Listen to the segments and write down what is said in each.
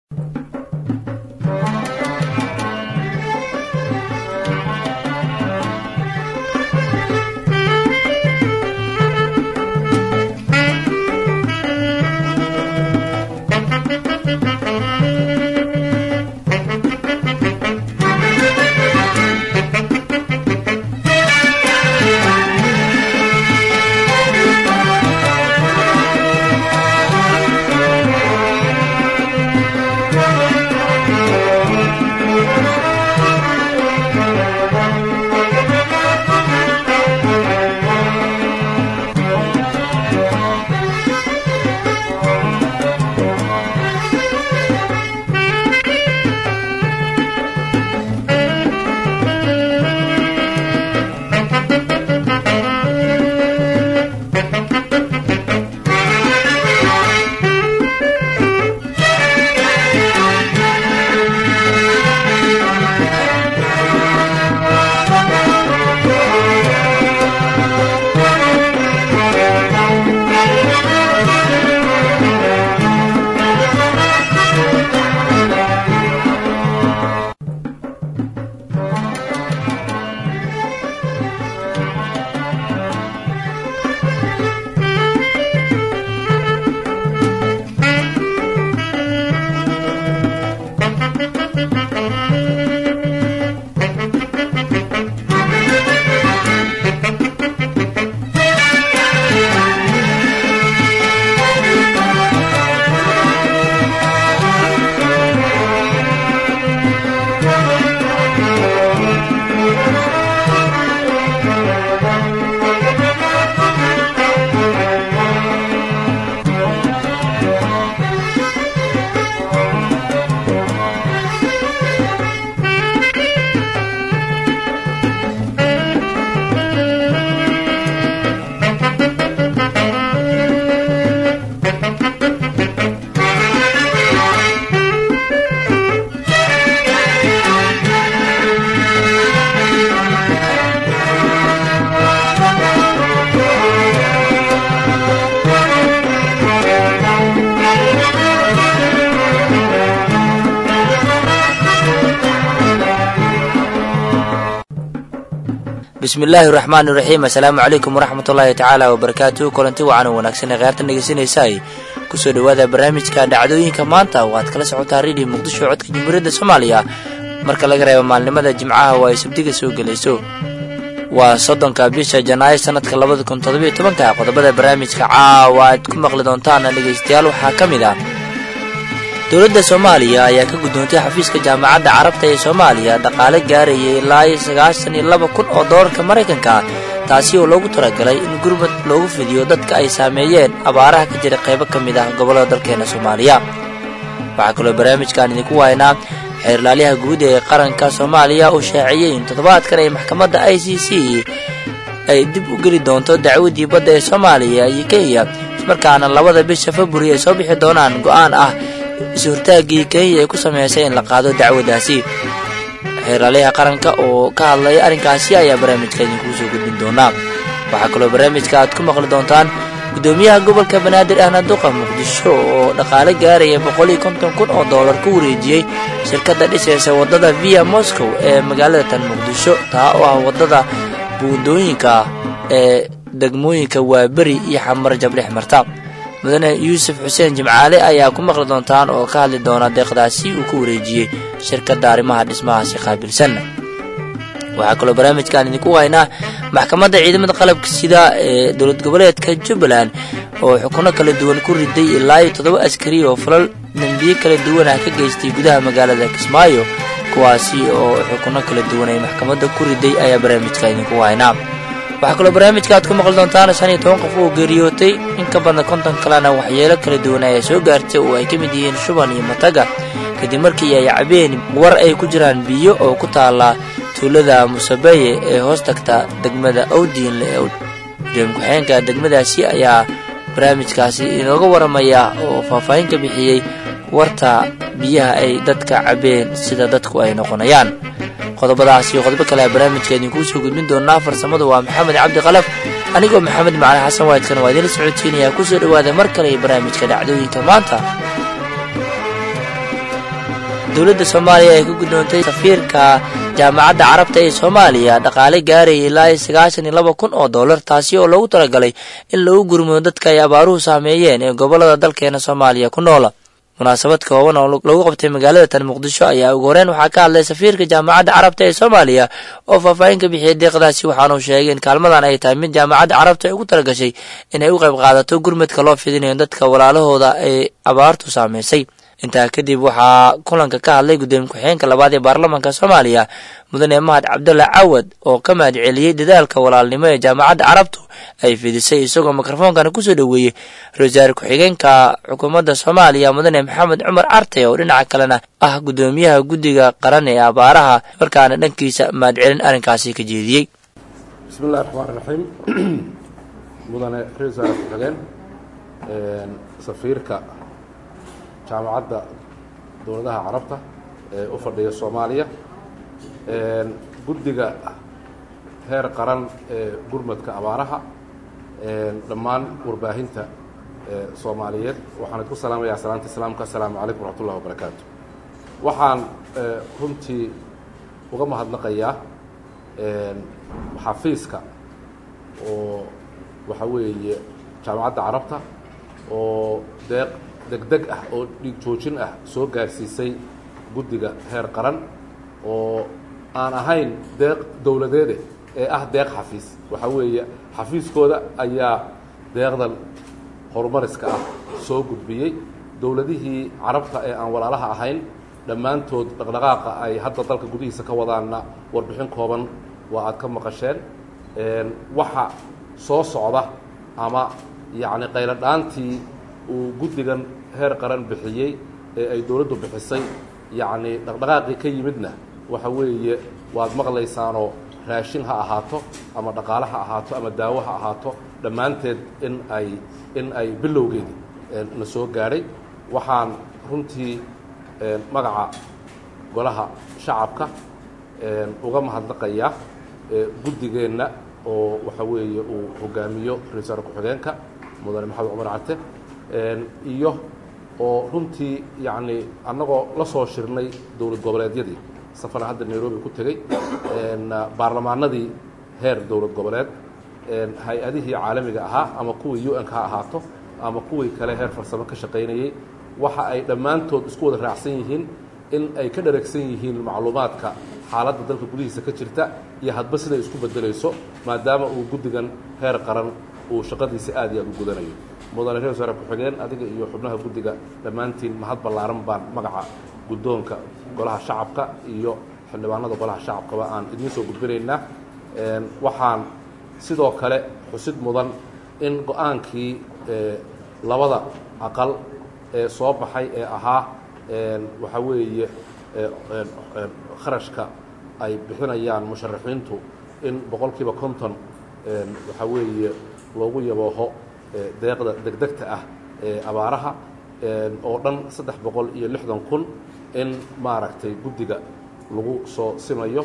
bismi illaahi raxmaani raxiim assalaamu calaykum waraxmat ullaahi tacaala wabarakaatuhu kulanti wacan oo wanaagsan ee kheyrtan dhegeysanaysaay kusoo dhowaada barnaamijka dhacdooyinka maanta oo aad kala socotaa redio muqdisho codka jamhuuriyadda soomaaliya marka laga reebo maalnimada jimcaha oo ay sabdiga soo gelayso waa soddonka bisha janaayo sanadka labada kun toddobiyo tobanka qodobada barnaamijka caawa aad ku maqli doontaan dhegeystayaal waxaa ka mid ah dowladda soomaaliya ayaa ka guddoontay xafiiska jaamacadda carabta ee soomaaliya dhaqaale gaarayay ilaa iyo sagaashan iyo laba kun oo doolarka maraykanka taasi oo loogu talagalay in gurmad loogu fidiyo dadka ay saameeyeen abaaraha ka jira qaybo ka mid ah gobollada dalkeena soomaaliya waxaa kaloo barnaamijkan idinku waynaa xeerlaaliyaha guud ee qaranka soomaaliya uu shaaciyey in toddobaadkan ay maxkamadda i c c ay dib u geli doonto dacwadii badda ee soomaaliya iyo kenya ismarkaana labada bisha februari ay soo bixi doonaan go'aan ah is-hortaaggii kenya ay ku sameysay in la qaado dacwadaasi xeerlaaliyaha qaranka oo ka hadlaya arrinkaasi ayaa barnaamijka idinkuu soo gudbin doonaa waxaa kaloo barnaamijka aad ku maqli doontaan guddoomiyaha gobolka banaadir ahna duqa muqdisho oo dhaqaale gaaraya boqol iyo konton kun oo doolar ku wareejiyey shirkadda dhisaysa waddada via moscow ee magaalada tan muqdisho taa oo ah waddada buundooyinka ee degmooyinka waaberi iyo xamar jabdhex marta mudane yuusuf xuseen jimcaale ayaa ku maqli doontaan oo ka hadli doona deeqdaasi uu ku wareejiyey shirkadda arrimaha dhismahaasi qaabilsan waxaa kaloo barnaamijkan idinku haynaa maxkamadda ciidamada qalabka sida ee dowlad goboleedka jubbaland oo xukuno kala duwan ku riday ilaa iyo toddoba askari oo falal dembiye kala duwan ah ka geystay gudaha magaalada kismaayo kuwaasi oo xukuno kala duwan ay maxkamadda ku riday ayaa barnaamijka idinku haynaa waxaa kaloo barnaamijka aad ku maqli doontaan shan iyo toban qof oo geeriyootay in ka badan konton kalena waxyeelo kala duwan ayaa soo gaartay oo ay ka mid yihiin shuban iyo mataga kadib markii ay cabeen war ay ku jiraan biyo oo ku taala tuulada musabeeye ee hoos tagta degmada owdiinle ee gudoomiye ku-xigeenka degmadaasi ayaa barnaamijkaasi inooga waramaya oo faahfaahin ka bixiyey warta biyaha ay dadka cabeen sida dadku ay noqonayaan qodobadaas iyo qodobo kale barnaamijka idinkuu soo gudbin doonaa farsamadu waa maxamed cabdi kalaf anigoo maxamed macali xasan waydkan waa idiinla socodsiinayaa kusoo dhowaada mar kale iyo barnaamijka dhacdooyinka maanta dowladda soomaaliya ay ka guddoontay safiirka jaamacadda carabta ee soomaaliya dhaqaale gaaraya ilaa sagaashan iyo laba kun oo dollar taasi oo loogu talagalay in lagu gurmudo dadka ay abaaruhu saameeyeen ee gobolada dalkeena soomaaliya ku noola munaasabad kooban oo lagu qabtay magaalada tan muqdisho ayaa ugu horeyn waxaa ka hadlay safiirka jaamacadda carabta ee soomaaliya oo faahfaahin ka bixiyay deeqdaasi waxaanuu sheegay in kaalmadan ay tahay mid jaamacadda carabta ay ugu talagashay inay u qayb qaadato gurmadka loo fidinayo dadka walaalahooda ay abaartu saameysay intaa kadib waxaa kulanka ka hadlay guddoomiye ku-xigeenka labaad ee baarlamaanka soomaaliya mudane mahad cabdulla cawad oo ka mahad celiyey dadaalka walaalnimo ee jaamacadda carabtu ay fidisay isagoo mikrofoonkana kusoo dhoweeyey ra-iisul ku-xigeenka xukuumadda soomaaliya mudane maxamed cumar arte oo dhinaca kalena ah guddoomiyaha guddiga qaran ee abaaraha markaana dhankiisa mahad celin arrinkaasi ka jeediyey bismillahi raxmaan raxiim mudane ra-isul ku-xigeen safiirka jaamacadda dowladaha carabta ee u fadhiya soomaaliya guddiga heer qaran ee gurmadka abaaraha dhammaan warbaahinta soomaaliyeed waxaan idku salaamayaa salaanta islaamka assalaamu calaykum waraxmat ullahi wabarakaatu waxaan runtii uga mahadnaqayaa xafiiska oo waxa weeye jaamacadda carabta oo deeq degdeg ah oo dhiig joojin ah soo gaarsiisay guddiga heer qaran oo aan ahayn deeq dowladeede ee ah deeq xafiis waxaa weeye xafiiskooda ayaa deeqdan horumariska ah soo gudbiyey dowladihii carabta ee aan walaalaha ahayn dhammaantood dhaqdhaqaaqa ay hadda dalka gudihiisa ka wadaanna warbixin kooban waa aad ka maqasheen waxa soo socda ama yacni qayladhaantii uu guddigan heer qaran bixiyey ee ay dowladdu bixisay yacni dhaqdhaqaaqii ka yimidna waxa weeye waad maqlaysaanoo raashin ha ahaato ama dhaqaale ha ahaato ama daawo ha ahaato dhammaanteed in ay in ay bilowgeedii na soo gaadhay waxaan runtii magaca golaha shacabka uga mahadnaqayaa guddigeenna oo waxa weeye uu hogaamiyo ra-iisul ku-xigeenka mudane maxamed cumar carte iyo oo runtii yacni annagoo la soo shirnay dowlad goboleedyadii safana hadda nairobi ku tegey baarlamaanadii heer dowlad goboleed hay-adihii caalamiga ahaa ama kuwii u n-ka ha ahaato ama kuwii kale heer farsamo ka shaqaynayey waxa ay dhammaantood isku wada raacsan yihiin in ay ka dharagsan yihiin macluumaadka xaaladda dalka gudihiisa ka jirta iyo hadba siday isku bedelayso maadaama uu guddigan heer qaran uu shaqadiisa aad iyo aad u gudanayo mudane reer wasaare ku-xigeen adiga iyo xubnaha guddiga dhammaantiin mahad ballaaran baan magaca guddoonka golaha shacabka iyo xildhibaanada golaha shacabkaba aan idiin soo gudbinaynaa waxaan sidoo kale xusid mudan in go-aankii labada aqal ee soo baxay ee ahaa waxaa weeye kharashka ay bixinayaan musharaxiintu in boqol kiiba konton waxaa weeye loogu yabooho deeqda degdegta ah ee abaaraha oo dhan saddex boqol iyo lixdan kun in maaragtay guddiga lagu soo simayo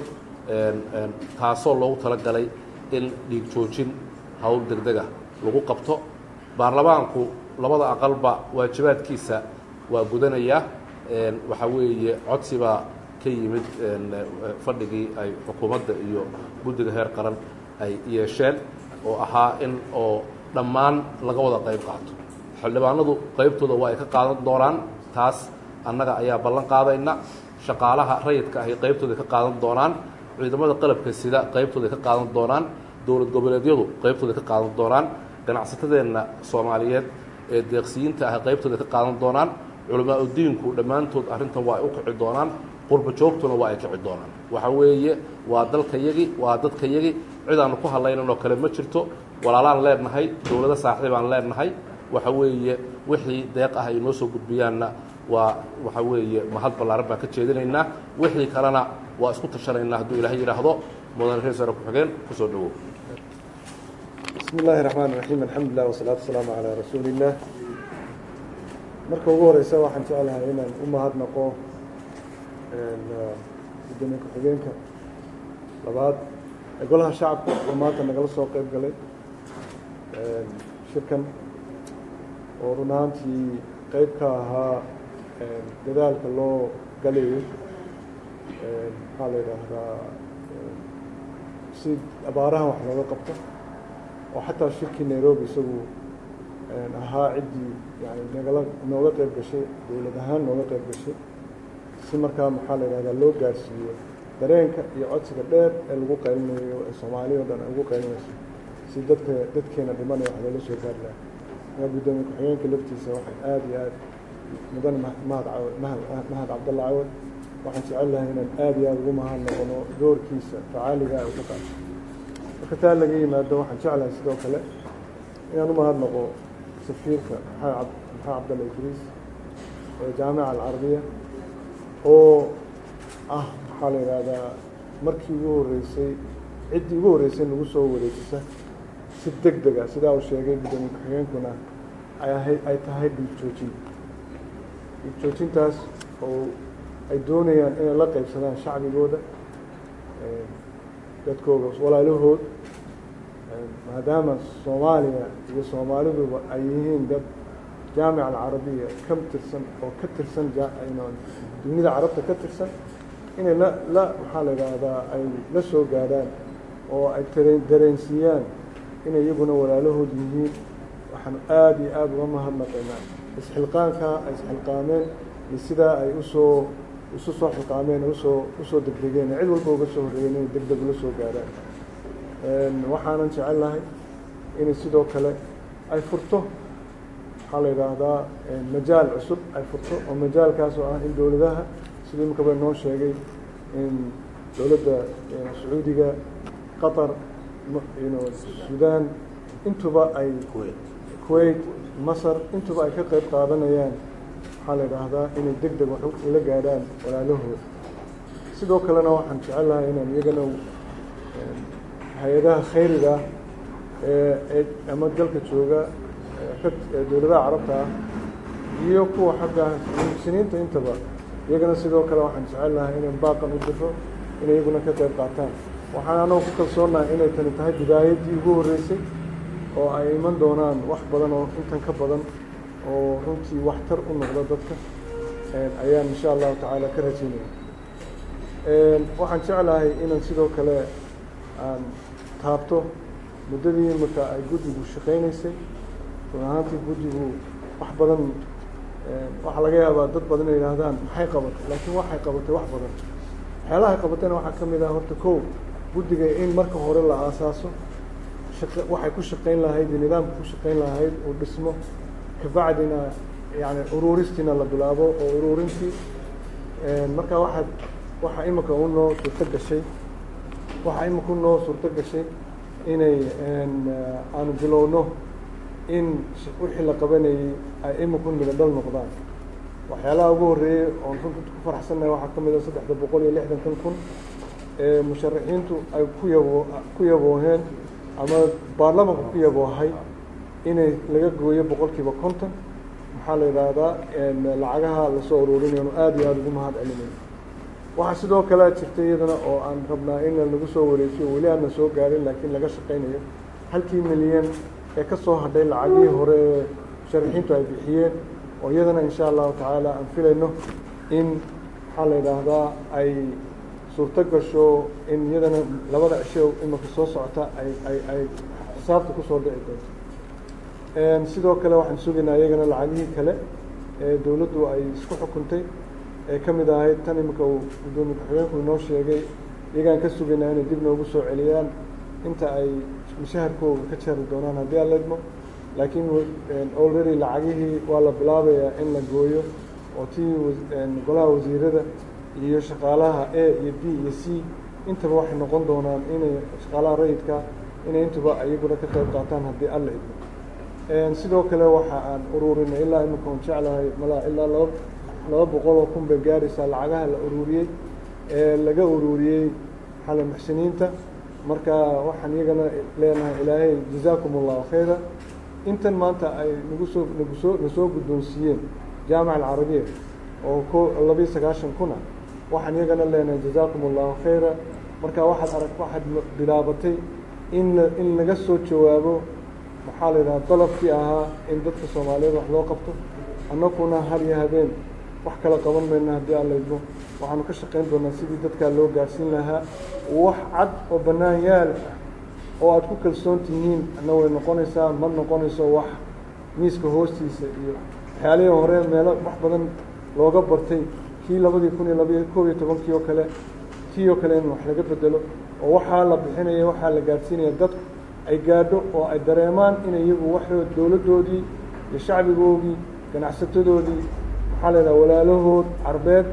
taasoo loogu talagalay in dhiig joojin howl degdega lagu qabto baarlamaanku labada aqalba waajibaadkiisa waa gudanayaa waxaa weeye codsibaa ka yimid fadhigii ay xukuumadda iyo guddiga heer qaran ay yeesheen oo ahaa in oo dhammaan laga wada qayb qaato xildhibaanadu qaybtooda waa ay ka qaadan doonaan taas annaga ayaa ballan qaadayna shaqaalaha rayidka ahy qaybtooda ka qaadan doonaan ciidamada qalabka sida qaybtooda ka qaadan doonaan dowlad goboleedyadu qaybtooda ka qaadan doonaan ganacsatadeenna soomaaliyeed ee deeqsiyiinta ah qaybtooda ka qaadan doonaan culamaa udiinku dhammaantood arrintan waa ay u kici doonaan qurba joogtuna waa ay kici doonaan waxa weeye waa dalkayagi waa dadkayagi cidaannu ku hadlaynanoo kale ma jirto walaalaan leenahay dowlado saaxiibaan leenahay waxa weeye wixii deeq ah ay noo soo gudbiyaanna waa waxa weeye mahad ballaaran baan ka jeedinaynaa wixii kalena waa isku tashanaynaa hadduu ilaahay yidhaahdo mudane reer wasaare ku-xigeen kusoo dhawow bismi illaahi raxmaan raxiim alxamdulilah wasalaatu wasalaamu calaa rasuuli illaah marka ugu horeysa waxaan jeclahay inaan u mahadnaqo gudoomiye ku-xigeenka labaad ee golaha shacabka oo maanta nagala soo qeyb galay shirkan oo run ahaantii qeyb ka ahaa dadaalka loo galayo maxaa la yidhaahdaa si abaarahan wax looga qabto oo xataa shirkii nairobi isagu ahaa ciddii yani nagala nooga qeyb gashay dowlad ahaan nooga qeyb gashay si markaa maxaa la yidhahdaa loo gaarsiiyo dareenka iyo codsiga dheer ee lagu qaylinayo ee soomaaliya o dhan ay ugu qaylinayso si dadka dadkeena dhimanaya wax loola soo gaari laha markaa guddoomiye ku-xigeenka laftiisa waxay aada iyo aad mudan mahad cawad mahad mahad cabdalla cawad waxaan jecel lahay inaan aada iyo aada ugu mahad noqono doorkiisa facaaliga u ka qaato marka taa laga yimaado waxaan jeclahay sidoo kale inaan u mahad noqo safiirka maxaa maxaa cabdalla idriis ee jaamica alcarabiya oo ah maxaa la yidhaahdaa markii ugu horreysay ciddii ugu horreysay nagu soo wareejisa si deg dega sidaa uu sheegay guddoomiye ku-xigeenkuna ay ahayd ay tahay dhiig joojin dhiig joojintaas oo ay doonayaan inay la qeybsadaan shacbigooda dadkooda walaalahood maadaama soomaaliya iyo soomaaliduba ay yihiin dad jaamica alcarabiya ka tirsan oo ka tirsan dunida carabta ka tirsan inay la la maxaa la yidhaahdaa ay la soo gaadhaan oo ay tare dareensiiyaan inay iyaguna walaalahood yihiin waxaan aada iyo aada uga mahadnaqaynaa isxilqaanka ay isxilqaameen iyo sidaa ay usoo isu soo xilqaameen usoo usoo degdegeen cid walba uga soo horreeyeen inay deg deg ula soo gaadhaan waxaanan jecel lahay inay sidoo kale ay furto waxaa la yidhaahdaa majaal cusub ay furto oo majaalkaas oo ah in dowladaha sida imika bay noo sheegay in dowladda sacuudiga qatar sudan intuba ay kuwait masar intuba ay ka qeyb qaadanayaan waxaa la yidhaahdaa inay deg deg wax ula gaadhaan walaalahooda sidoo kalena waxaan jecel lahay inaan iyagana hay-adaha khayriga ee ama dalka jooga dowladaha carabta ah iyo kuwa xagga muxsiniinta intaba iyagana sidoo kale waxaan jecel lahay inay baaqan u diro inay iyaguna ka qeyb qaataan waxaan anoo ku kalsoonahay inay tani tahay bidaayaddii ugu horreysay oo ay iman doonaan wax badan oo intan ka badan oo runtii waxtar u noqda dadka ayaan insha allahu tacaala ka rajaynaya waxaan jeclahay inaan sidoo kale aan taabto muddadii imika ay guddigu shaqaynaysay run ahaantii guddigu wax badan waxaa laga yaabaa dad badan inay yidhaahdaan maxay qabatay laakiin waxay qabatay wax badan waxyaalahay qabatayna waxaa ka mid ah horta kow guddiga in marka hore la aasaaso waxay ku shaqayn lahayd iyo nidaamka ku shaqayn lahayd uu dhismo kabacdina yani uruuristiina la bilaabo oo uruurintii marka waxaad waxaa imika u noo suurto gashay waxaa imika u noo suurto gashay inay aanu bilowno in wixii la qabanayey ay imika midho dhal noqdaan waxyaalaha ugu horreeyey oon runta ku faraxsannahay waxaa ka mid a saddexda boqol iyo lixdankan kun ee musharaxiintu ay ku yabo ku yabooheen ama baarlamanka ku yaboohay inay laga gooyo boqol kiiba konton maxaa la yidhaahdaa lacagaha lasoo ururinayno aada iyo aada ugu mahad celinay waxaa sidoo kale jirtay iyadana oo aan rabnaa in lagu soo wareejiyo weli aana soo gaarin laakiin laga shaqaynayo halkii milyan ee ka soo hadhay lacagihii hore ee musharaxiintu ay bixiyeen oo iyadana insha allahu tacaala aan filayno in maxaa la yidhaahdaa ay suurto gasho in iyadana labada cisho imika soo socota ay ay ay xisaabta kusoo dhici doonto sidoo kale waxaan sugaynaa iyagana lacagihii kale ee dowladdu ay isku xukuntay ee ka mid ahayd tan imika uu guddoomiye ku-xigeenku inoo sheegay iyagaan ka sugaynaa inay dib noogu soo celiyaan inta ay mushaharkooga ka jeeri doonaan haddii aan leedmo laakiin already lacagihii waa la bilaabayaa in la gooyo oo tii golaha wasiirada iyo shaqaalaha a iyo b iyo c intaba waxay noqon doonaan inay shaqaalaha rayidka inay intuba iyaguna ka qayb qaataan haddii alla idmo sidoo kale waxa aan ururinay ilaa imika on jeclahay malaa ilaa laba laba boqol oo kun bay gaaraysaa lacagaha la ururiyey ee laga ururiyey xala muxsiniinta marka waxaan iyagana leenahay ilaahay jazaakum allahu khayra intan maanta ay nagu soo nagu soo nasoo guddoonsiiyeen jaamica alcarabiya oo ko labiyo sagaashan kuna waxaan iyagana leenahay jazaakum allahu khayra marka waxaad arag waxaad bilaabatay in la in laga soo jawaabo maxaa la yidhaha dalabkii ahaa in dadka soomaaliyeed wax loo qabto annakuna har iyo habeen wax kala qaban mayna haddii alla idmo waxaanu ka shaqayn doonaa sidii dadkaa loo gaarsiin lahaa wax cad oo bannaan yaal ah oo aada ku kalsoon tihiin ana way noqonaysaa ma noqonayso wax miiska hoostiisa iyo waxyaalihii hore meelo wax badan looga bartay kii labadii kun iyo labaiyo koob iyo tobankii oo kale tii oo kale in wax laga bedelo oo waxaa la bixinaya waxaa la gaadhsiinaya dadku ay gaadho oo ay dareemaan in iyagu waxood dowladdoodii iyo shacbigoodii ganacsatadoodii maxaa la yidhaha walaalahood carbeed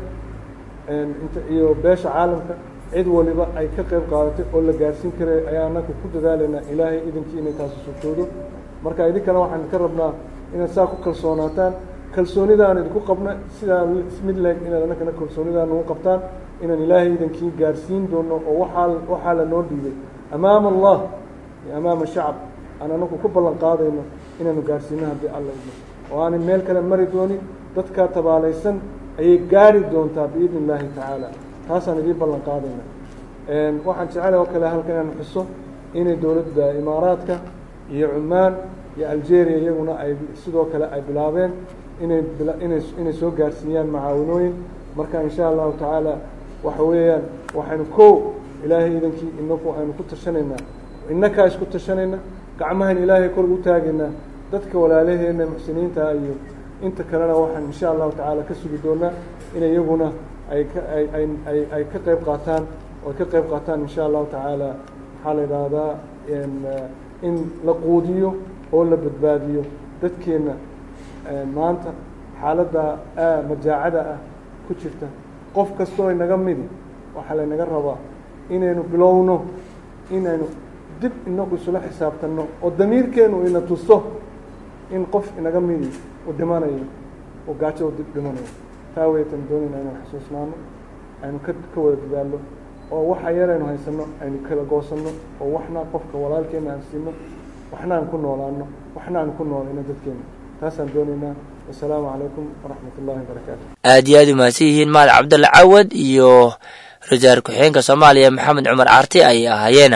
int iyo beesha caalamka cid waliba ay ka qayb qaadatay oo la gaadhsiin karay ayaa annaga ku dadaalaynaa ilaahay idinkii inay taasi sugtoodo marka idinkana waxaan ka rabnaa inaad saa ku kalsoonaataan kalsoonidaan idinku qabna sidaa mid leeg inaad annagana kalsoonidaan nagu qabtaan inaan ilaahay idinkii gaadhsiin doono oo waxaa waxaa la noo dhiibay amaama allah iyo amaama shacab aan anagu ku ballan qaadayno inaanu gaadhsiino haddii alla idmo oo aanay meel kale mari doonin dadkaa tabaalaysan ayay gaari doontaa biidni illaahi tacaala taasaan idiin ballan qaadayna waxaan jecela oo kale halkan inaan xuso inay dowladda imaaraadka iyo cumaan iyo algeria iyaguna ay sidoo kale ay bilaabeen inay inay inay soo gaarsiiyaan macaawinooyin marka insha allahu tacaala waxa weeyaan waxaynu kow ilaahay idankii inaku aynu ku tashanaynaa inakaa isku tashanayna gacmahan ilaahay kor ugu taagaynaa dadka walaalaheena muxsiniinta iyo inta kalena waxaan insha allahu tacaala ka sugi doonaa in iyaguna ay ka ay ay ay ay ka qayb qaataan oo ka qayb qaataan insha allahu tacaala maxaa la yidhaahdaa in la quudiyo oo la badbaadiyo dadkeenna maanta xaaladda majaacada ah ku jirta qof kastoo inaga midi waxaa laynaga rabaa inaynu bilowno inaynu dib inagu isula xisaabtanno oo damiirkeenu ina tuso in qof inaga midi uu dhimanayo oo gaajo u dib dhimanayo taa weytan doonayna inaan xasuusnaano aynu ka ka wada dadaalno oo waxa yaraynu haysanno aynu kala goosanno oo waxna qofka walaalkeena aan siino waxna aan ku noolaano waxna aan ku noolayno dadkeena taasaan doonaynaa wasalaamu calaykum waraxmat ullahi wabarakaatu aad iyo aad u mahadsan yihiin mahad cabdulla cawad iyo rajaar ku-xigeenka soomaaliya maxamed cumar caarti ayay ahaayeena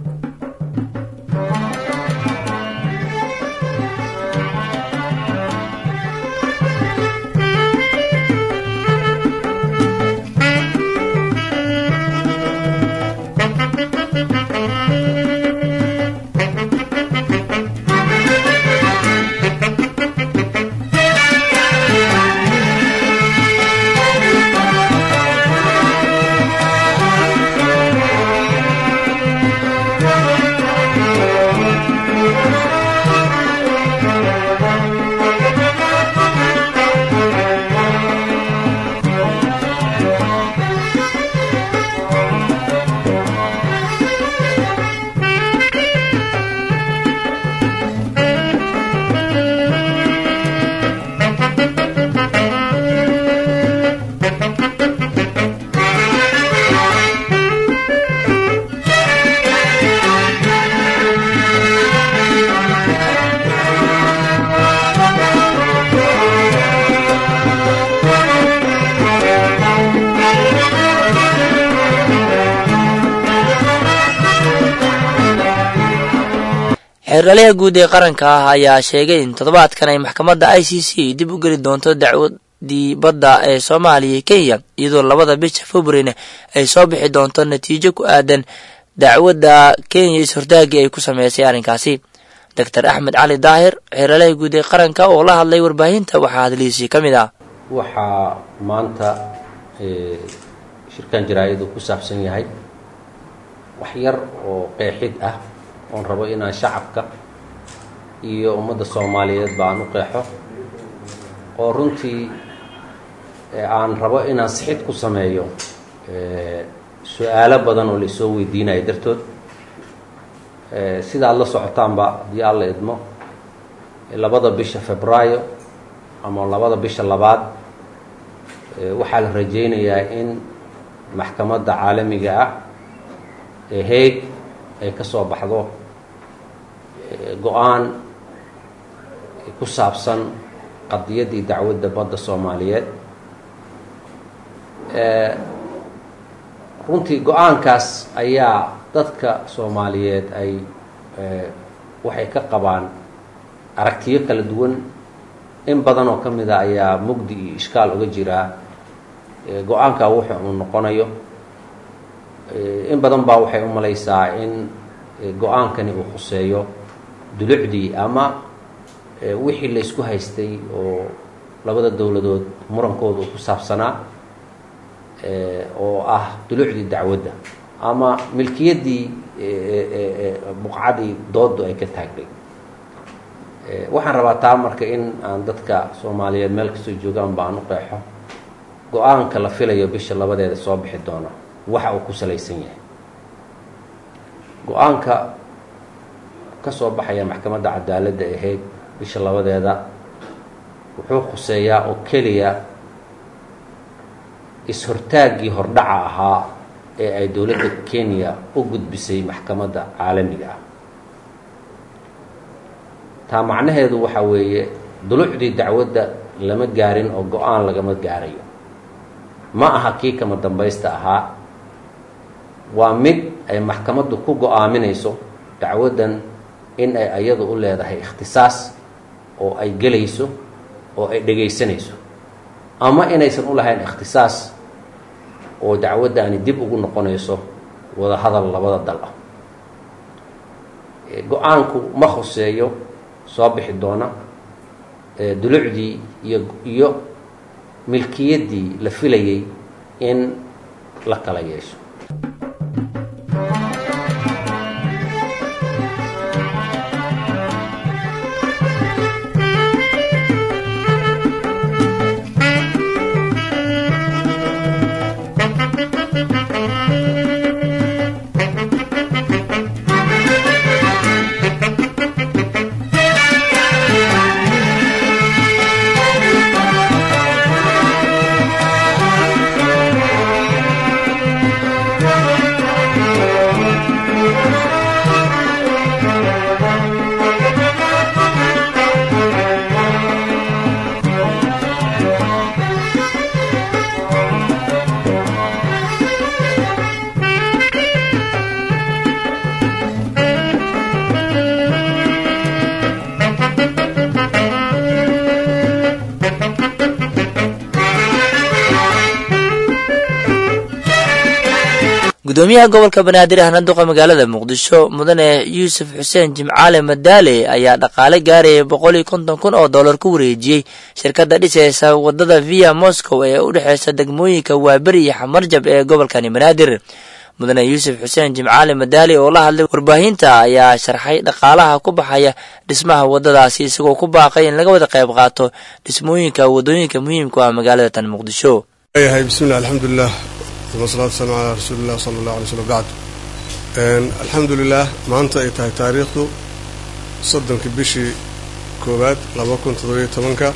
xeerlaliha guud ee qaranka ah ayaa sheegay in toddobaadkan ay maxkamadda i c c dib u geli doonto dacwadii badda ee soomaaliya iyo kenya iyadoo labada bisha februarina ay soo bixi doonto natiijo ku aadan dacwadda kenya is-hortaagii ay ku sameysay arrinkaasi doctor axmed cali daahir xeerlaliha guud ee qaranka oo la hadlay warbaahinta waxaa hadlihiisii ka mid ah waxaa maanta shirkan jaraa-id uu ku saabsan yahay wax yar oo qeexid ah oon rabo inaan shacabka iyo ummadda soomaaliyeed ba aan u qeexo oo runtii aan rabo inaan sixid ku sameeyo su-aalo badan oo laisoo weydiinayo dartood sida ad la socotaanba haddii alla idmo labada bisha febraayo ama labada bisha labaad waxaa la rajaynayaa in maxkamadda caalamiga ah ee haeg ay ka soo baxdo go-aan ku saabsan qadiyaddii dacwadda badda soomaaliyeed runtii go-aankaas ayaa dadka soomaaliyeed ay waxay ka qabaan aragtiyo kala duwan in badan oo ka mid a ayaa mugdi iyo ishkaal uga jiraa go-aanka wuxu uu noqonayo in badan baa waxay u malaysaa in go-aankani uu khuseeyo dulucdii ama wixii la isku haystay oo labada dowladood murankooda uu ku saabsanaa oo ah dulucdii dacwadda ama milkiyaddii buqcadii dooddu ay ka taagday waxaan rabaa taa marka in aan dadka soomaaliyeed meel kastoo joogaan ba aan u qeexo go-aanka la filayo bisha labadeeda soo bixi doona waxa uu ku salaysan yahay go-aanka ka soo baxaya maxkamadda cadaaladda ahayd bisha labadeeda wuxuu khuseeyaa oo keliya is-hortaaggii hordhaca ahaa ee ay dowladda kenya u gudbisay maxkamadda caalamiga ah taa macnaheedu waxa weeye dulucdii dacwadda lama gaarin oo go-aan lagama gaarayo ma aha kii kama dambaysta ahaa waa mid ay maxkamaddu ku go-aaminayso dacwaddan in ay ayadu u leedahay ikhtisaas oo ay gelayso oo ay dhegaysanayso ama inaysan u lahayn ikhtisaas oo dacwaddaani dib ugu noqonayso wada hadal labada dal ah go-aanku ma khuseeyo soo bixi doona dulucdii iyo iyo milkiyaddii la filayay in la kala yeesho gudoomiyaha gobolka banaadir ahna duqa magaalada muqdisho mudane yuusuf xuseen jimcaale madaale ayaa dhaqaale gaaraya boqol iyo konton kun oo dollar ku wareejiyey shirkadda dhisaysa wadada via moscow ee u dhexeysa degmooyinka waaberi iyo xamarjab ee gobolkani banaadir mudane yuusuf xuseen jimcaale madaale oo la hadlay warbaahinta ayaa sharxay dhaqaalaha ku baxaya dhismaha wadadaasi isagoo ku baaqay in laga wada qayb qaato dhismooyinka wadooyinka muhiimku ah magaalada tan muqdisho yahay bismillah alxamdulilah wasalaatu wasalaamu calaa rasuulilah sala allahu alay slm bacd alxamdulilah maanta ay tahay taariikhdu soddonkii bishii koowaad laba kun toddobiyo tobanka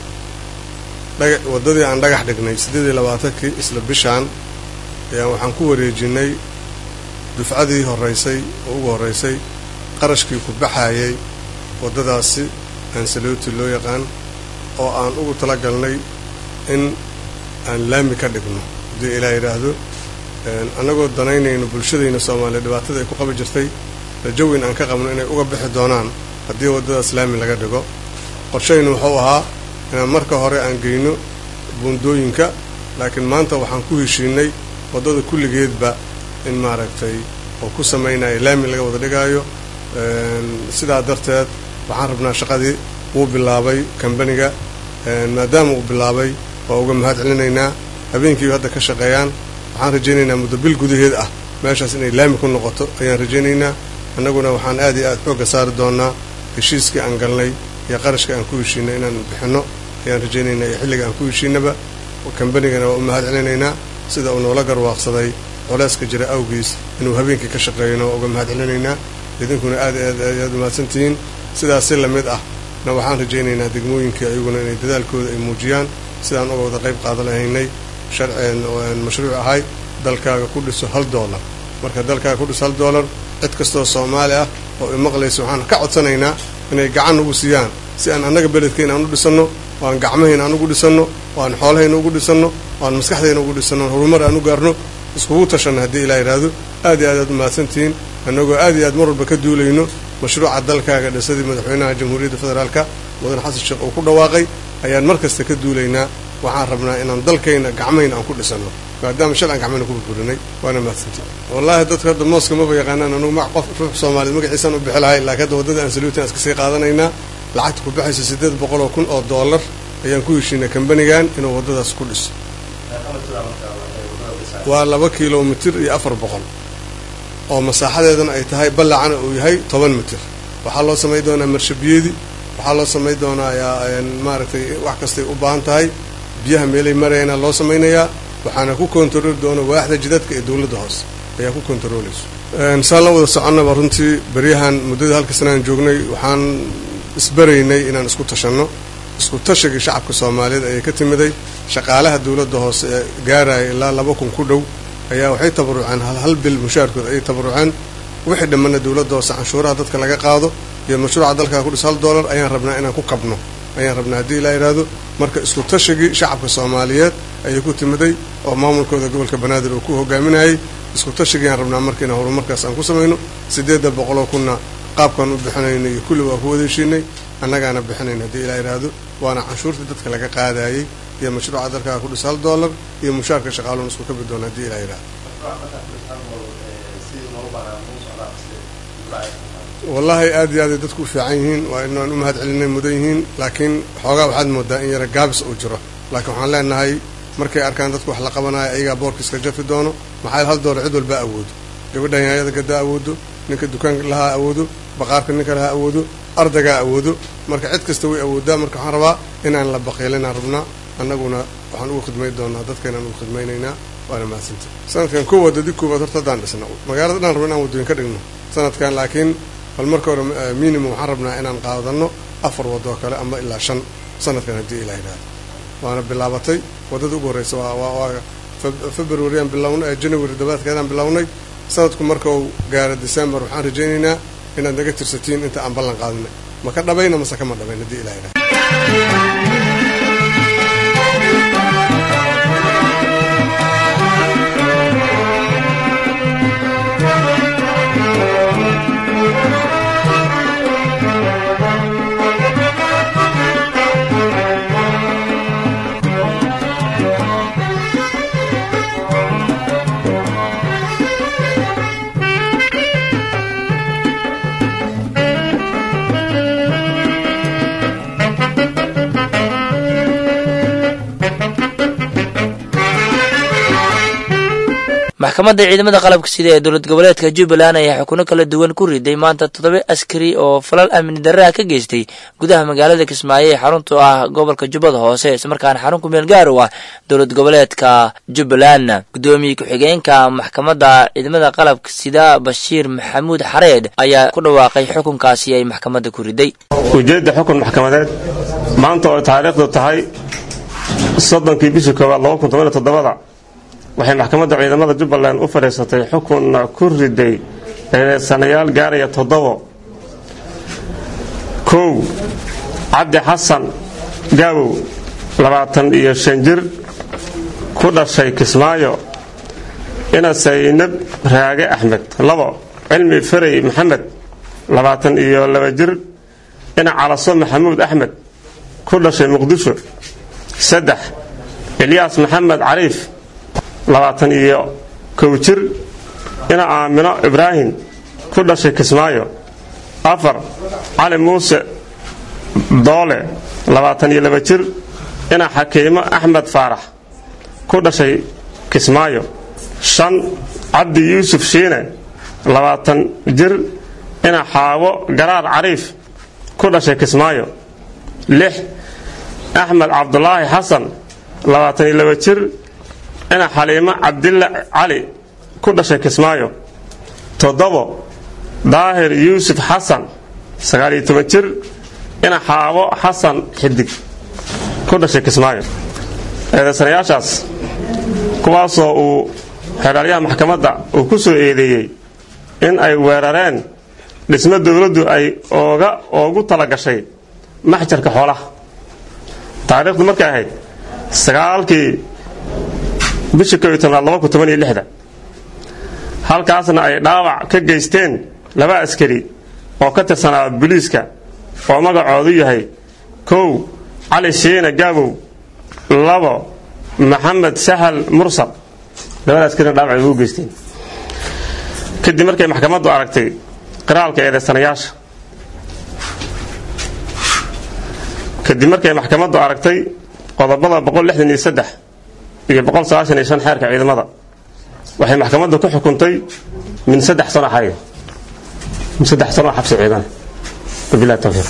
waddadii aan dhagax dhignay siddeed iyo labaatankii isla bishaan ayaan waxaan ku wareejinay dufcadii horeysay oo ugu horreysay qarashkii ku baxayay waddadaasi aansalooti loo yaqaan oo aan ugu talagalnay in aan laami ka dhigno haddii ilaa yidhaahdo annagoo danaynayno bulshadayna soomaaliya dhibaatada ay ku qabi jirtay rajowin aan ka qabno inay uga bixi doonaan haddii waddadaas laami laga dhigo qorshaynu wuxuu ahaa inaan marka hore aan geyno buundooyinka laakiin maanta waxaan ku heshiinay waddada kulligeedba in maaragtay oo ku samaynaya laami laga wada dhigaayo sidaa darteed waxaan rabnaa shaqadii wuu bilaabay kambaniga maadaama uu bilaabay waa uga mahad celinaynaa habeenkiiba hadda ka shaqeeyaan waxaan rajaynaynaa muddo bil gudaheed ah meeshaas inay laami ku noqoto ayaan rajaynaynaa annaguna waxaan aad iyo aad xoogga saari doonaa heshiiskii aan galnay iyo qarashka aan ku heshiinay inaan bixinno ayaan rajaynaynaa iyo xilliga aan ku heshiinaba kambanigana waa u mahad celinaynaa sida uu noola garwaaqsaday culeyska jira awgiis inuu habeenkii ka shaqeeyona waa uga mahad celinaynaa idinkuna aad aad aad umahadsantihiin sidaas si lamid ah na waxaan rajaynaynaa degmooyinkii ayaguna inay dadaalkooda ay muujiyaan sidaan uga wada qayb qaadan lahaynay sharceen mashruuc ahay dalkaaga ku dhiso hal doolar marka dalkaaga ku dhiso hal doolar cid kastoo soomaali ah oo imaqlaysa waxaan ka codsanaynaa inay gacan ugu siiyaan si aan annaga beledkayna aan u dhisanno oo aan gacmahayna aan ugu dhisanno oo aan xoolahayna ugu dhisanno oo aan maskaxdayna ugu dhisanno on horumar aan u gaarno iskugu tashanno haddii ilaa yidhaahdo aad iyo aad aad umahadsantihiin annagoo aad iyo aad mar walba ka duulayno mashruuca dalkaaga dhisadii madaxweynaha jamhuuriyadda federaalka mudane xasan sheekh uu ku dhawaaqay ayaan mar kasta ka duulaynaa waxaan rabnaa inaan dalkayna gacmayna aan ku dhisanno maadaama shal aan gacmayna ku burburinay waana mahadsanti wallaahi dadka hadda mooska maba yaqaanaan anugu ma qof ruux soomaaliyeed magaciisaan u bixi lahay laakiin hadda waddada aan saluutan iska sii qaadanaynaa lacagta ku baxaysa siddeed boqol oo kun oo dollar ayaan ku heshiinay kambanigan inuu waddadaas ku dhiso waa laba kilomitir iyo afar boqol oo masaaxadeedana ay tahay ballacana uu yahay toban mitir waxaa loo samayn doonaa marshabiyeedi waxaa loo samayn doonaa maaragtay wax kastay u baahan tahay biyaha meelay marayana loo samaynayaa waxaana ku kontarooli doona waaxda jidadka ee dowladda hoose ayaa ku kontaroolayso saan la wada soconnaba runtii beryahan muddada halka sanaan joognay waxaan isbaraynay inaan isku tashanno isku tashigii shacabka soomaaliyeed ayay ka timiday shaqaalaha dowladda hoose ee gaaraya ilaa laba kun ku dhow ayaa waxay tabaruceen hal hal bil mushaarkood ayay tabaruceen wixii dhammanna dowladda hoose canshuuraha dadka laga qaado iyo mashruuca dalkaa ku dhis hal dollar ayaan rabnaa inaan ku kabno ayaan rabnaa haddii ilaa yidhaahdo marka isku tashigii shacabka soomaaliyeed ayay ku timiday oo maamulkooda gobolka banaadir uu ku hogaaminayay isku tashigiiaan rabnaa marka inaan horumarkaas aan ku samayno siddeedda boqoloo kunna qaabkaan u bixinayno iyo kulli waa ku wada heshiinay annagaana bixinayn haddii ilaa yidhaahdo waana canshuurtii dadka laga qaadaayey iyo mashruuca dalkaa ku dhis hal dollar iyo mushaarka shaqaaluun isku kabi doona haddii ilaa yidhahdo wallaahi aad iyo aaday dadku u fiican yihiin waa inaan u mahad celinay mudan yihiin laakiin xoogaa waxaad moodaa in yara gaabis uu jiro laakiin waxaan leenahay markay arkaan dadku wax la qabanayo ayagaa boorkiiska jafi doono maxaa hal doolar cid walbaa awoodo gabadha yaanyada gadaa awoodo ninka dukaanka lahaa awoodo baqaarka ninka lahaa awoodo ardaygaa awoodo marka cid kasta way awoodaa marka waxaan rabaa inaan la baqiilinaan rabnaa annaguna waxaan ugu khidmayn doonaa dadkaynaan ugu khidmaynaynaa waana mahadsanta sanadkan kow wadadi koowaad horta haddaan dhisno magaalada dhan rabna inaan waddooyin ka dhigno sanadkan laakiin bal marka hore minimum waxaan rabnaa inaan qaadanno afar waddo kale ama ilaa shan sanadkan haddii ilaa yidhahdo waana bilaabatay waddada ugu horreysa waa februaryan bilownay january dabaadkeedaan bilownay sanadku marka uu gaaro december waxaan rajaynaynaa inaad naga tirsatiin inta aan ballan qaadinay ma ka dhabayna mase kama dhabayn haddii ilaa yidhahdo maxkamadda ciidamada qalabka sida ee dowlad goboleedka jubbaland ayaa xukuno kala duwan ku riday maanta toddoba askari oo falal amni darraha ka geystay gudaha magaalada kismaayo ee xarunta ah gobolka jubbada hoose islamarkaana xarun ku meel gaar u ah dowlad goboleedka jubbaland guddoomiye ku-xigeenka maxkamadda ciidamada qalabka sida bashiir maxamuud xareed ayaa ku dhawaaqay xukunkaasi ay maxkamadda ku riday ujeedda xukun maxkamadeed maanta oo taariikhdu tahay soddonkii bishii koowaad laba kun toban toddobada waxay maxkamadda ciidamada jubbaland u fadhiisatay xukunna ku riday eedeysanayaal gaaraya toddobo kow cabdi xasan gaabow labaatan iyo shan jir ku dhashay kismaayo ina saynab raage axmed labo cilmi ferey maxamed labaatan iyo laba jir ina calaso maxamuud axmed ku dhashay muqdisho saddex ilyaas maxamed cariif labaatan iyo kow jir ina aamino ibraahim ku dhashay kismaayo afar cali muuse doole labaatan iyo laba jir ina xakiimo axmed faarax ku dhashay kismaayo shan cabdi yuusuf shiine labaatan jir ina xaawo garaar cariif ku dhashay kismaayo lix axmed cabdulaahi xasan labaatan iyo laba jir ina xaliimo cabdilla cali ku dhashay kismaayo toddobo daahir yuusuf xasan sagaaliyo toban jir ina xaabo xasan xidig ku dhashay kismaayo eedaysanayaashaas kuwaasoo uu xeeraalyaha maxkamadda uu ku soo eedeeyey in ay weerareen dhismo dowladdu ay ooga oogu tala gashay maxjarka xoolaha taariikhdu markay ahayd sagaalkii bishii ko iyo tobnaad laba kun toban iyo lixda halkaasna ay dhaawac ka geysteen laba askari oo ka tirsanaa booliiska oo magacoodu yahay kow cali shiine gaabow labo maxamed sahal mursal labadaas kalina dhaawacay ugu geysteen kadib markay maxkamaddu aragtay qiraalka eedaysanayaasha kadib markay maxkamaddu aragtay qodobada iyo iyo xeerka ciidamada waxay maxkamaddu ku xukuntay min saddex sano xarig min saddex sano xabsi ciidan wabilahi tawfiiq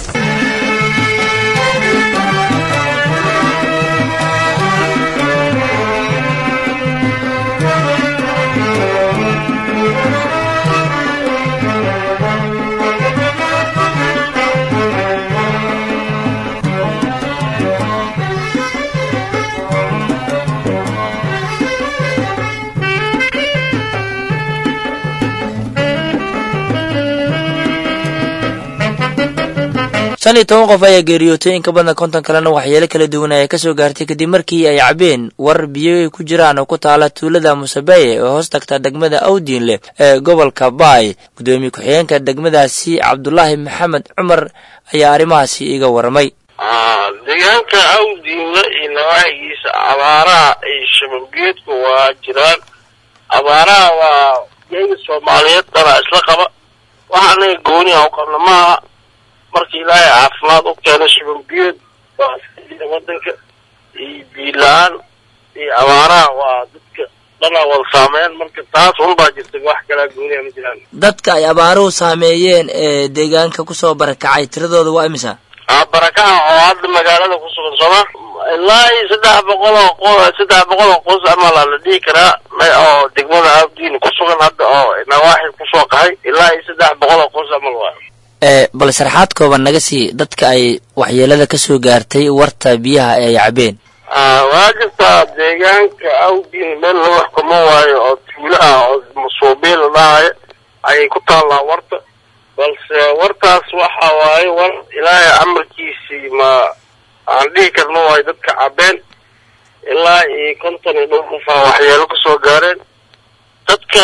shan iyo toban qof ayaa geeriyootay in ka badan konton kalena waxyeelo kala duwan ayaa kasoo gaartay kadib markii ay cabeen war biyo ay ku jiraan oo ku taala tuulada musabaye oo hoos tagta degmada awdiinleh ee gobolka baay gudoomiye ku-xigeenka degmadaasi cabdulaahi maxamed cumar ayaa arrimahaasi iga warramay deegaanka awdiinle iyo nawaaxigiisa abaaraha iyo shababgeedku waa jiraan abaaraha waa geega soomaaliyeed dana isla qaba waxa anaga gooni a u qabna maaha marka ilaahay caafimaad u keeno shababgeed waa iska jira wadanka iyo biila-aan iyo abaaraha waa dadka dhana wada saameyn marka taas unbaa jirta wax kalaa gooniha ma jiraan dadka ay abaaruhu saameeyeen ee deegaanka kusoo barakacay tiradooda waa imisa barakaha oo hadda magaalada ku sugan sooma ilaa iyo saddex boqol oo qo saddex boqol oo qoys amala la dhihi karaa oo degmada abdiin ku sugan hadda oo nawaaxi kusoo qahay ilaa iyo saddex boqol oo qoys amal waa bal sharaxaad kooban naga sii dadka ay waxyeelada kasoo gaartay warta biyaha ee ay cabeen waa jirtaa deegaanka awdiin meel lagu xukumo waayo oo tuulo ah oo masuubiin la dhahayo ayay ku taallaa warta balse wartaas waxa waaye war ilaahay amarkiisii ma aan dhihi karno waayo dadka cabeen ilaa iyo konton iyo dhowr qof aa waxyeelo kasoo gaareen dadka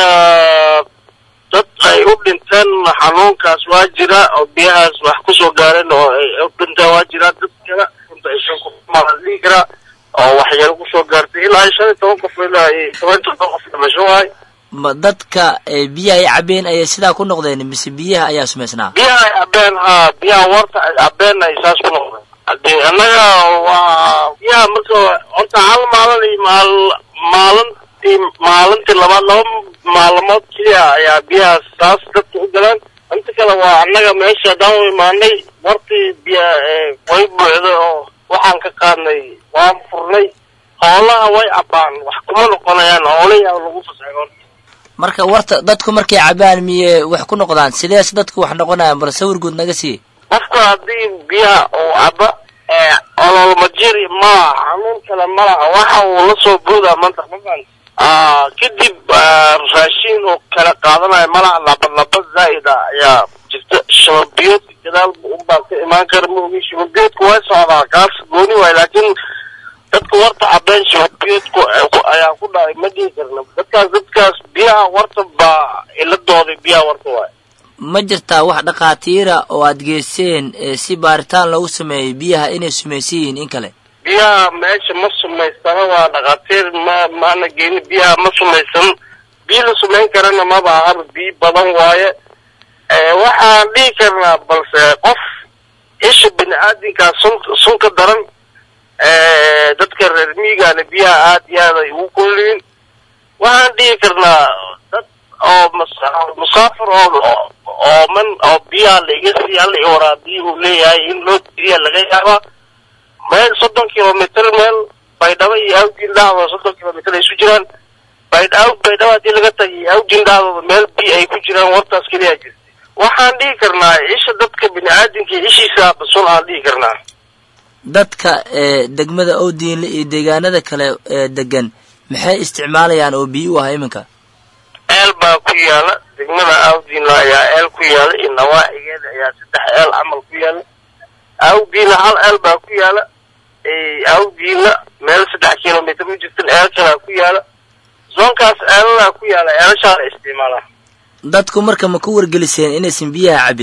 dad ay u dhinteen xanuunkaas waa jira oo biyahaas wax kusoo gaareen oo ay u dhinteen waa jira dad kale konta iyo shan qof maa la dhihi karaa oo waxyeelo kusoo gaartay ilaa iyo shan iyo toban qof ilaa iyo toban toban qof dhimasho waayo ma dadka biyaha ay cabeen ayay sidaa ku noqdeen mise biyaha ayaa sumaysnaa biyaha ay cabeen haa biyaha warta ay cabeen ay saas ku noqdeen hadii annaga waa biyaha marka horta hal maalin iyo maal maalintii maalintii labaad laba maalmood keliya ayaa biyahaas saas dadka u galaan inta kale waa annaga meesha haddaan u imaanay wartii biya way buuxday oo waxaan ka qaadnay waan furnay hoolaha way cabaan wax kuma noqonayaan hoolayaa lagu fasaxay horta marka warta dadku markay cabaan miyey wax ku noqdaan sidees dadku wax noqonayaan bal sawir guud naga sii qofka haddii biyaha uu caba ololmajiri malaha xanuun kale malaha waxa uu la soo boodaa maanta mafan kadib raashin uu kala qaadanayo malaha laba laba zaa'id ah ayaa jirta shababiyoodka gadaal unbaa ka imaan kara maogi shababiyoodku way socdaa kaas gooni waay laakiin dadka warta cabeen shababiyoodku ayaa ku dhacay ma dhihi karna dadkaas dadkaas biyaha warta baa iladooday biyaha warta waay ma jirtaa wax dhakhaatiira oo aad geyseen si baaritaan loogu sameeyey biyaha inay sumaysan yihiin in kale biyaha meesha ma sumaysana waa dhakhaatiir ma maana geeni biyaha ma sumaysan biyo la sumayn karana maba ahaba biyo badan waaye waxaan dhihi karnaa balse qof isha bini aadinkaa sun sun ka daran dadka reer miigaana biyaha aad iyo aad ay ugu kulliin waxaan dhihi karnaa dad oo musaafir oo oo man oo biyaha laiga sii alla i waraabiya uu leeyahay in loo tiriya laga yaabaa meel soddon kilomitr meel baydhabo iyo awjin dhacdooda soddon kilomitr ay isu jiraan baydh baydhabo haddii laga tagay iyo awjin dhacdooda meel biyo ay ku jiraan wartaas keliya jirta waxaan dhihi karnaa isha dadka bini aadamka ishiisa basun aan dhihi karnaa dadka degmada owdiinle iyo deegaanada kale ee degan maxay isticmaalayaan oo biyo u ah iminka eel baa ku yaala degmada awdiinla ayaa eel ku yaala iyo nawaaxigeeda ayaa saddex eel camal ku yaala awdiinla hal eel baa ku yaala awdiinla meel saddex kilomitr u jirtan eel kalaa ku yaala zoonkaas eelalaa ku yaala eelashaa la isticmaalaa dadku marka ma ku wargeliseen inaysan biyaha cabin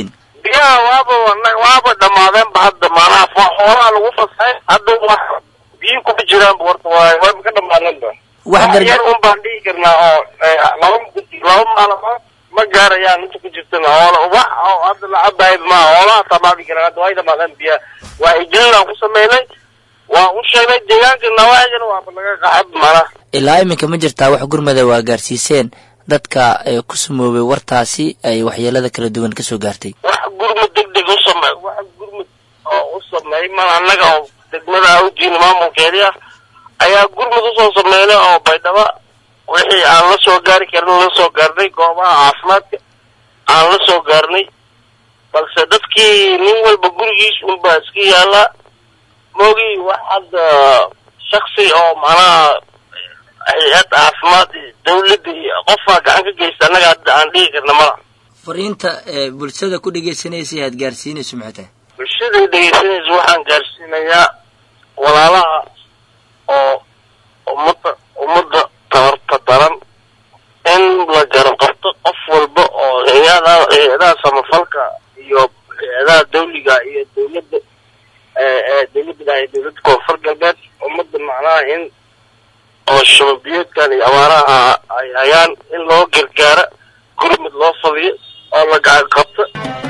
biyaha waaba waaba dhammaadeenba hadda maanaha xoolaha lagu fasahay hadda wax biyo kuma jiraanba horta waay waaba ka dhammaadeenba wax gar yar un baan dhihi karnaa oo laba laba maalmood ma gaarayaan inta ku jirtana hoola wax oo hadda la cabaayad maaha hoolaha tamaadi karaan hadda way dhamaadeen biyaha waa igelin ku sameynay waa u sheegnay deegaanka nawaaxigana waaba laga qaxab maanaha ilaa iminka ma jirtaa wax gurmada waa gaarsiiseen dadka ee ku samoobay wartaasi ay waxyeelada kala duwan kasoo gaartay wax gurmud deg deg u sameey wax gurmud oo u sameey mal annaga oo degmada awjiin maamulkeedii ah ayaa gurmud usoo sameynay oo baydhaba wixii aan la soo gaari karin la soo gaarnay goobaha caafimaadka aan la soo gaarnay balse dadkii nin walba gurigiis unbaa iska yaallaa moogi wax hadda shaksi oo macnaha hay-ad caafimaad iyo dawladda iyo qofaa gacan ka geysta annaga hadda aan dhihi karna mala fariinta ee bulshada ku dhegeysanaysa aad gaarsiinayso maxay tahay bulshada dhegeysanaysa waxaan gaarsiinayaa walaalaha oo ummadda ummadda tabarta daran in la garab qabto qof walba oo hay-ada hay-adaha samafalka iyo hay-adaha dawliga iyo dawladda dawladda iyo dawladda koonfur galbeed ummadda macnaha in oo shababiyeedkan iyo abaaraha ay hayaan in loo gargaaro gurmud loo fadiyo oo la gacan qabto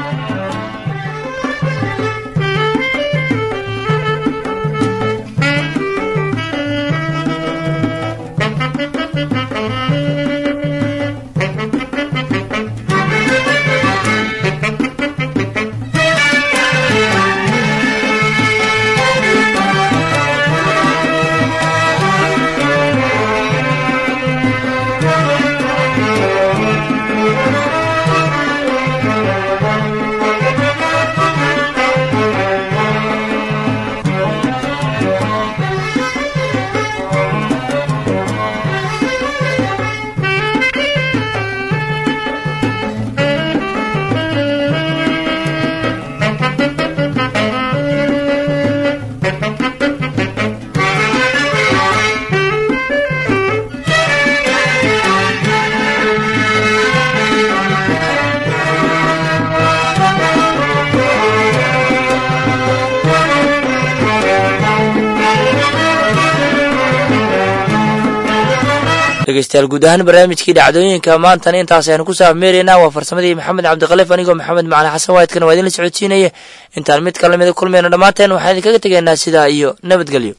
dhegeystayaal guud ahaan barnaamijkii dhacdooyinka maantana intaas aynu ku saafmeeraynaa waa farsamadii maxamed cabdikhaliif anigoo maxamed macali xasan waayidkana waa idinla socodsiinaya intaan mid kala mida kulmayno dhammaanteen waxaan idinkaga tegaynaa sidaa iyo nabadgelyo